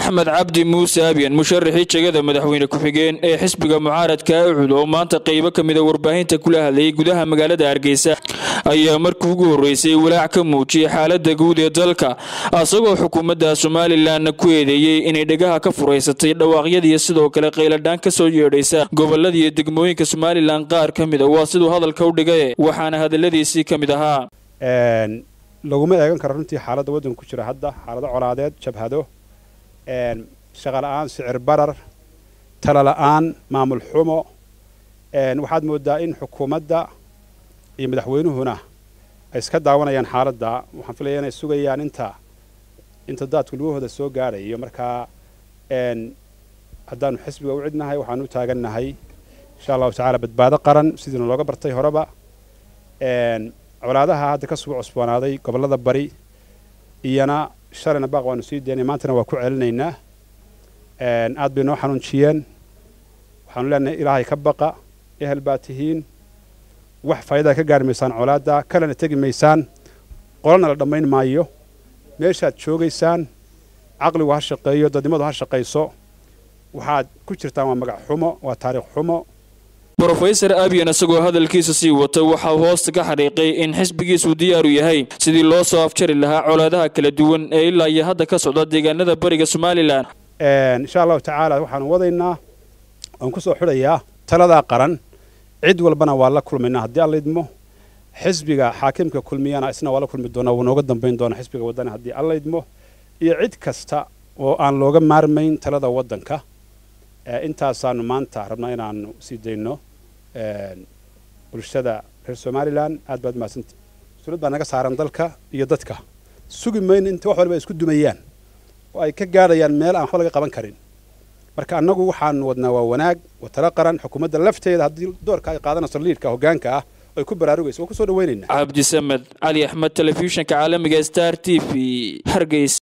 axmed cabdi muuse abyan musharaxii jegada madaxweyne ku-xigeen ee xisbiga mucaaradka ucud oo maanta qaybo ka mida warbaahinta kula hadlayay gudaha magaalada hargeysa ayaa markii ugu horreysay walaac ka muujiyey xaalada guud ee dalka asagoo xukuumadda somalilanna ku eedeeyey inay dhegaha ka furaysatay dhawaaqyadiiyo sidoo kale qayladhaan ka soo yeedhaysa gobolada iyo degmooyinka somalilan qaar ka mida waa siduu hadalka u dhigay waxaana hadaladiisii ka mid ahaa laguma eegan karo runtii xaaladda waddanka ku jira hadda xaalado colaadeed jabhado shaqa la'aan sicir barar tala la'aan maamul xumo waxaad moodaa in xukuumadda iyo madaxweynuhuna ay iska daawanayaan xaaladda waxaan filaya inay sugayaan inta inta daadku lugahooda soo gaadhayo markaa haddaanu xisbiga u cidnahay waxaanu u taagannahay insha allahu tacaala badbaado qaran sidiina looga bartay horeba colaadaha hadda ka sugu cusboonaaday gobollada bari iyana shalayna baaq waanu sii daynay maantana waa ku celinaynaa aad bay noo xanuunjiyeen waxaanu leenahay ilaahay ka baqa ehel baa tihiin wax faa'iidaa ka gaari maysaan colaadda kalena tegi maysaan qolana la dhammayn maayo meeshaad joogaysaan caqligu ha shaqeeyo dadnimadu ha shaqayso waxaad ku jirtaan waa magac xumo waa taariikh xumo brofesor abyan isagoo hadalkiisa sii wata waxaa hoosta ka xariiqay in xisbigiisuu diyaaru yahay sidii loo soo afjari lahaa colaadaha kala duwan ee ilaa iyo hadda ka socda deegaanada bariga somalilan insha allahu tacaala waxaanu wadaynaa waan ku soo xidhayaa taladaa qaran cid walbana waa la kulmaynaa haddii alla idmo xisbiga xaakimka kulmiyana isna waa la kulmi doonaa wuu nooga dambayn doonaa xisbiga waddana haddii alla idmo iyo cid kasta oo aan looga maarmayn talada waddanka intaasaanu maanta rabnaa inaanu sii dayno bulshada reer somalilan aad baad mahadsanta mas-uuliyad baa naga saaran dalka iyo dadka sugi mayno inta wax walba ay isku dumayaan oo ay ka gaadhayaan meel aan waxba laga qaban karin marka annagu waxaanu wadnaa waa wanaag waa talo qaran xukuumadda lafteeda haddii doorka ay qaadanayso liidka hoggaanka ah ay ku baraarugayso waan ku soo dhawaynaynaa cabdisamed cali axmed telefishinka caalamiga star t v hargeys